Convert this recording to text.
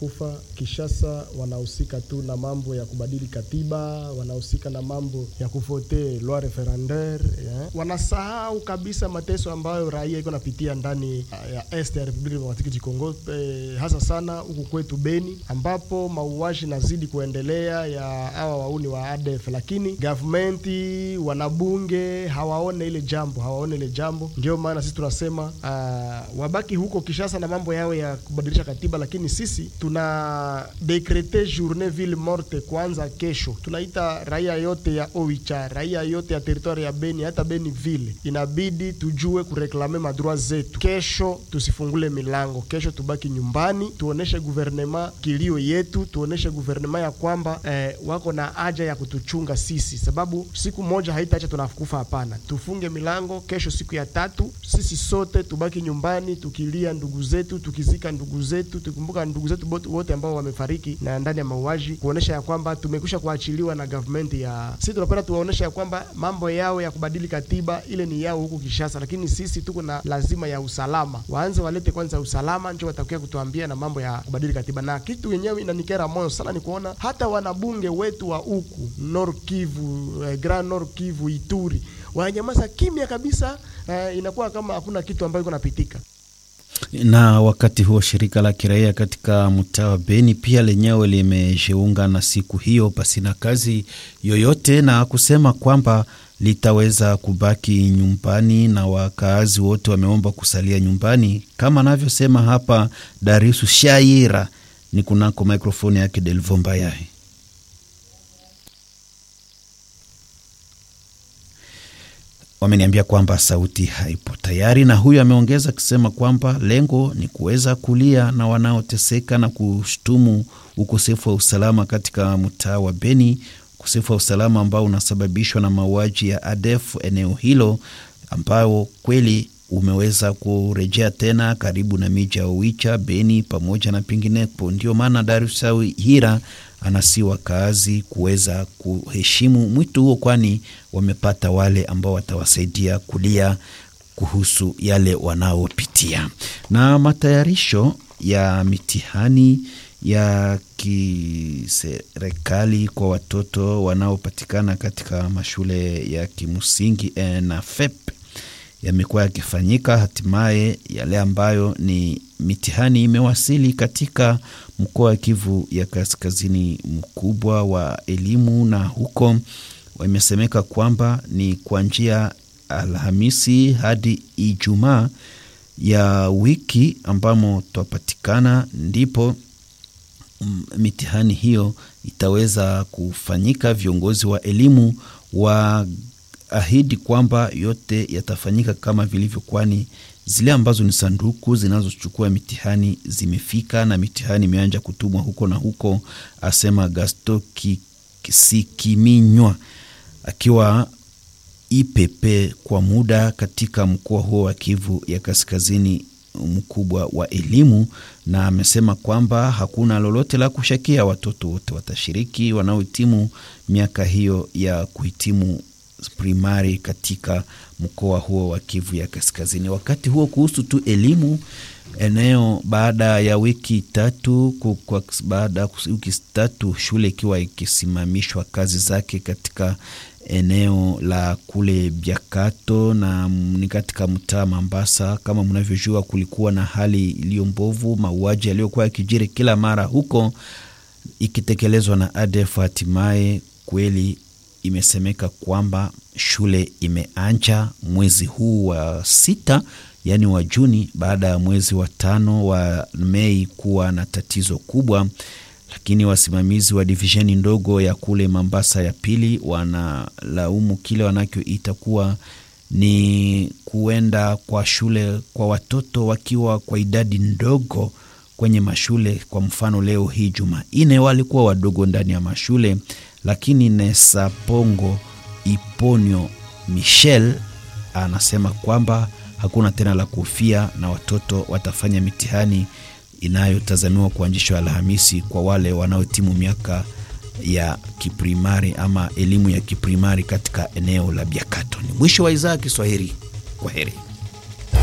wanakufa. Kishasa wanahusika tu na mambo ya kubadili katiba, wanahusika na mambo ya kuvote loi referendaire yeah. Wanasahau kabisa mateso ambayo raia iko napitia ndani ya este ya Republiki Demokratiki du Congo, eh, hasa sana huku kwetu Beni ambapo mauaji nazidi kuendelea ya hawa wauni wa ADF, lakini gavumenti wanabunge hawaone ile jambo, hawaone ile jambo. Ndio maana sisi tunasema uh, wabaki huko Kishasa na mambo yao ya kubadilisha katiba, lakini sisi tuna dekrete journée ville morte kwanza kesho. Tunaita raia yote ya Oicha, raia yote ya territoire ya Beni, hata Beni ville, inabidi tujue kureklame madroit zetu. Kesho tusifungule milango, kesho tubaki nyumbani, tuoneshe guvernema kilio yetu, tuoneshe guvernema ya kwamba eh, wako na haja ya kutuchunga sisi, sababu siku moja haitaacha tunakufa. Hapana, tufunge milango kesho, siku ya tatu, sisi sote tubaki nyumbani tukilia ndugu zetu, tukizika ndugu zetu, tukumbuka ndugu zetu wote ambao wamefariki na ndani ya mauaji, kuonesha ya kwamba tumekwisha kuachiliwa na government ya sisi. Tunapenda tuwaonesha ya kwamba mambo yao ya kubadili katiba ile ni yao huku Kishasa, lakini sisi tuko na lazima ya usalama. Waanze walete kwanza usalama, ndio watakuja kutuambia na mambo ya kubadili katiba. Na kitu yenyewe inanikera moyo sana ni kuona hata wanabunge wetu wa huku Nord Kivu, eh, Grand Nord Kivu, Ituri wananyamaza kimya kabisa. Eh, inakuwa kama hakuna kitu ambayo iko napitika na wakati huo shirika la kiraia katika mtaa wa Beni pia lenyewe limejiunga na siku hiyo pasina kazi yoyote, na kusema kwamba litaweza kubaki nyumbani na wakaazi wote wameomba kusalia nyumbani, kama anavyosema hapa Darisu Shaira ni kunako mikrofoni yake Delvo Mbayahi. Wameniambia kwamba sauti haipo tayari, na huyu ameongeza akisema kwamba lengo ni kuweza kulia na wanaoteseka na kushtumu ukosefu wa usalama katika mtaa wa Beni, ukosefu wa usalama ambao unasababishwa na mauaji ya ADF eneo hilo, ambao kweli umeweza kurejea tena karibu na miji ya Oicha, Beni pamoja na penginepo. Ndio maana Darusawi Hira anasi wakaazi kuweza kuheshimu mwito huo, kwani wamepata wale ambao watawasaidia kulia kuhusu yale wanaopitia. Na matayarisho ya mitihani ya kiserikali kwa watoto wanaopatikana katika mashule ya kimsingi na FEP yamekuwa yakifanyika. Hatimaye yale ambayo ni mitihani imewasili katika mkoa wa Kivu ya kaskazini mkubwa wa elimu, na huko imesemeka kwamba ni kuanzia Alhamisi hadi Ijumaa ya wiki ambamo twapatikana ndipo mitihani hiyo itaweza kufanyika. Viongozi wa elimu wa ahidi kwamba yote yatafanyika kama vilivyo, kwani zile ambazo ni sanduku zinazochukua mitihani zimefika na mitihani imeanja kutumwa huko na huko, asema Gasto Sikiminywa akiwa IPP kwa muda katika mkoa huo wa Kivu ya kaskazini mkubwa wa elimu, na amesema kwamba hakuna lolote la kushakia, watoto wote watashiriki wanaohitimu miaka hiyo ya kuhitimu primari katika mkoa huo wa Kivu ya kaskazini. Wakati huo kuhusu tu elimu eneo, baada ya wiki tatu kwa baada ya wiki tatu shule ikiwa ikisimamishwa kazi zake katika eneo la kule Biakato na ni katika mtaa Mambasa. Kama mnavyojua, kulikuwa na hali iliyo mbovu, mauaji yaliyokuwa yakijiri kila mara huko ikitekelezwa na ADF. Hatimaye kweli imesemeka kwamba shule imeanja mwezi huu wa sita, yaani wa Juni, baada ya mwezi wa tano wa Mei kuwa na tatizo kubwa. Lakini wasimamizi wa divisheni ndogo ya kule Mambasa ya pili wanalaumu kile wanachoita kuwa ni kuenda kwa shule kwa watoto wakiwa kwa idadi ndogo kwenye mashule. Kwa mfano leo hii Jumanne walikuwa wadogo ndani ya mashule lakini Nesapongo Iponyo Michel anasema kwamba hakuna tena la kufia na watoto watafanya mitihani inayotazamiwa kuanzishwa Alhamisi kwa wale wanaotimu miaka ya kiprimari ama elimu ya kiprimari katika eneo la Biakato. Ni mwisho wa idhaa ya Kiswahili. Kwa heri.